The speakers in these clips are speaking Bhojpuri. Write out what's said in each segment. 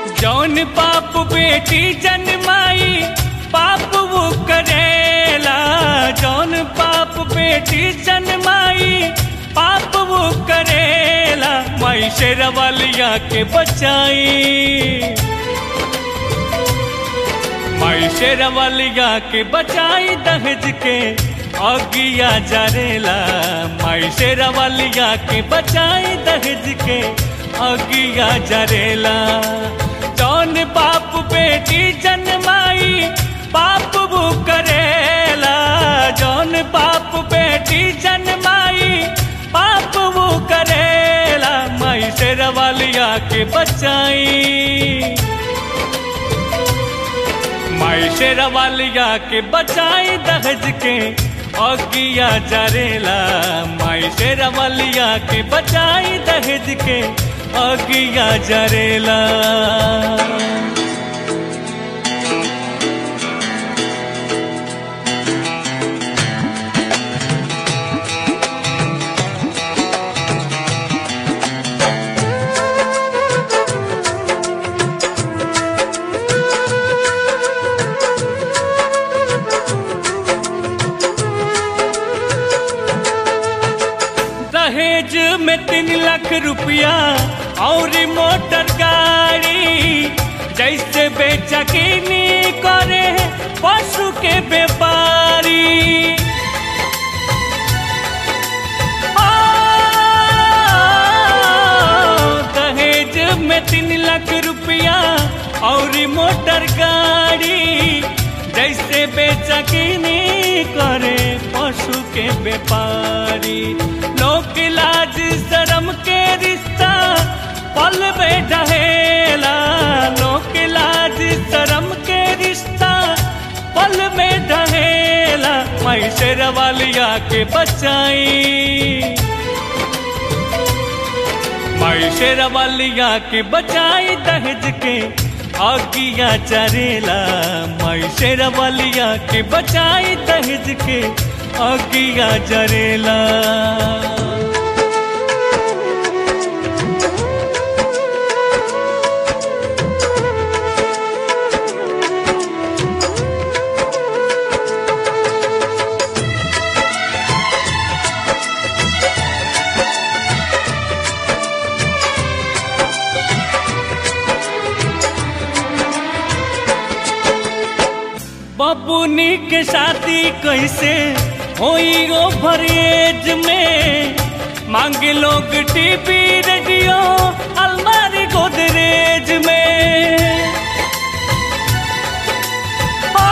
जौन पाप बेटी जन्माई पाप वो करेला जौन पाप बेटी जन्माई पाप वो करेला माई शेरवालिया के बचाई माई शेरवालिया के बचाई दहेज के अगिया जरेला माई शेरवालिया के बचाई दहेज के अगिया जरेला जौन बाप बेटी जन्माई पाप वो करेला जौन बाप बेटी जन्माई पाप वो करेला माई शेरवालिया के बचाई माई शेरवालिया के बचाई दहेज के अगिया जरेला माई शेरवालिया के बचाई दहेज के अगिया जरेला दहेज में तीन लाख रुपया और मोटर गाड़ी जैसे बेचा किनी करे पशु के व्यापारी आ, दहेज में तीन लाख रुपया और मोटर गाड़ी जैसे बेचा किनी करे पशु के व्यापारी लोक लाज शर्म के रिश्ता पल में ढहेला लोक लाज शर्म के रिश्ता पल में ढहेला माई शेरवालिया के बचाई माई शेरवालिया के बचाई दहेज के आगिया चरेला माई शेरवालिया के बचाई दहेज के आगिया जरेला बबुनी के शादी कैसे होई ओवर एज में मांगे लोग टीवी रेडियो अलमारी गोदरेज में आ,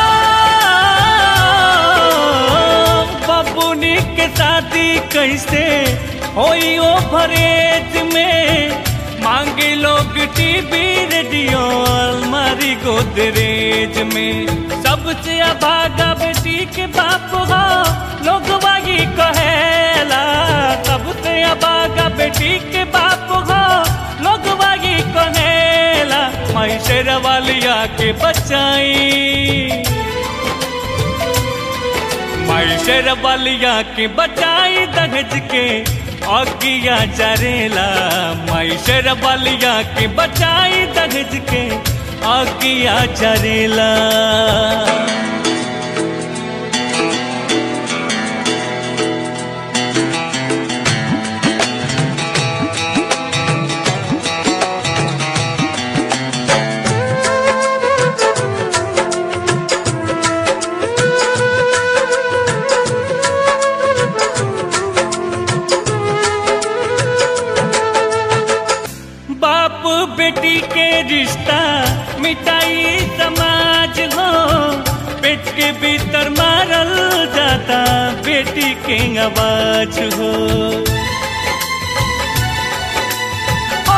बबुनी के शादी कैसे होई ओवर एज में मांगे लोग टीवी रेडियो अलमारी गोदरेज में सबसे अभागा बेटी के बाप हो लोग वही कहेला सबसे अभागा बेटी के बाप हो लोग वही कहेला माई शेरवालिया के बचाई माई शेरवालिया के बचाई दहेज के अगिया जरेला माई शेरवालिया के बचाई दहेज के अगिया जरेला बाप बेटी के रिश्ता मिटाई समाज हो पेट के भीतर मारल जाता बेटी के आवाज हो ओ,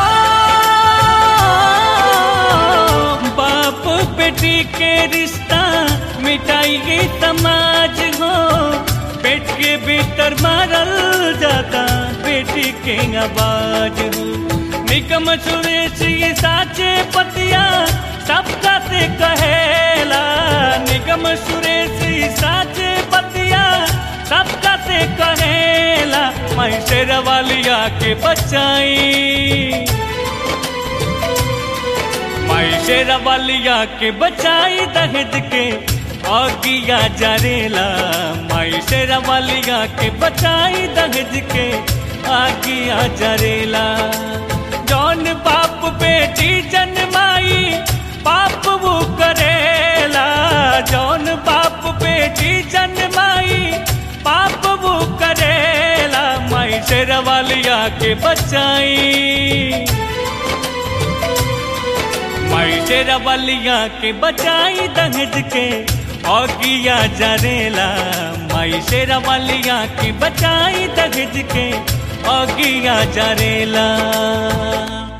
बाप बेटी के रिश्ता मिटाई समाज हो पेट के भीतर मारल जाता बेटी के आवाज हो निकम सुरेश ये साचे पतिया सबका से कहेला निगम सुरेश ये साचे पतिया सबका से कहेला मैं शेरवालिया के बचाई माई शेरवालिया के बचाई दहेज के आगिया जरेला माई शेरवालिया के बचाई दहेज के आगिया जरेला जौन बाप बेटी जन्माई पाप वो करेला जौन बाप बेटी जन्माई पाप वो करेला माई शेरवालिया के बचाई माई शेरवालिया के बचाई दहेज के औगिया जरेला माई शेरवालिया के बचाई दहेज के औगिया जरेला